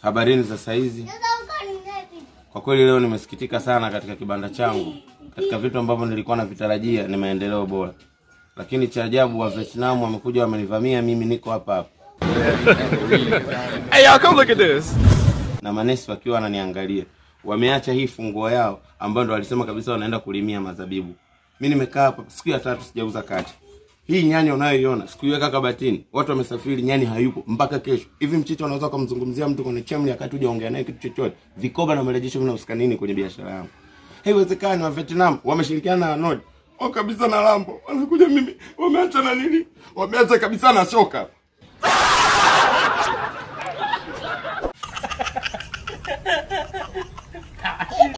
Habarini za saizi. Kwa kweli leo nimesikitika sana katika kibanda changu. Katika vitu ambavyo nilikuwa navitarajia ni maendeleo bora, lakini cha ajabu wa Vietnam wamekuja wamenivamia mimi, niko hapa hapa Hey, y'all, come look at this. na manesi wakiwa wananiangalia. Wameacha hii funguo yao ambayo ndo walisema kabisa wanaenda kulimia mazabibu. Mi nimekaa hapa siku ya tatu sijauza kacha. Hii nyani unayoiona sikuiweka kabatini, watu wamesafiri, nyani hayupo mpaka kesho. Hivi mchicha unaweza kumzungumzia mtu kwenye chemli akati hujaongea naye kitu chochote? Vikoba na marejesho vinahusika nini kwenye biashara yangu? Haiwezekani. Wa Vietnam wameshirikiana na Nord wao kabisa na Lambo, wanakuja mimi, wameacha na nini, wameacha kabisa na shoka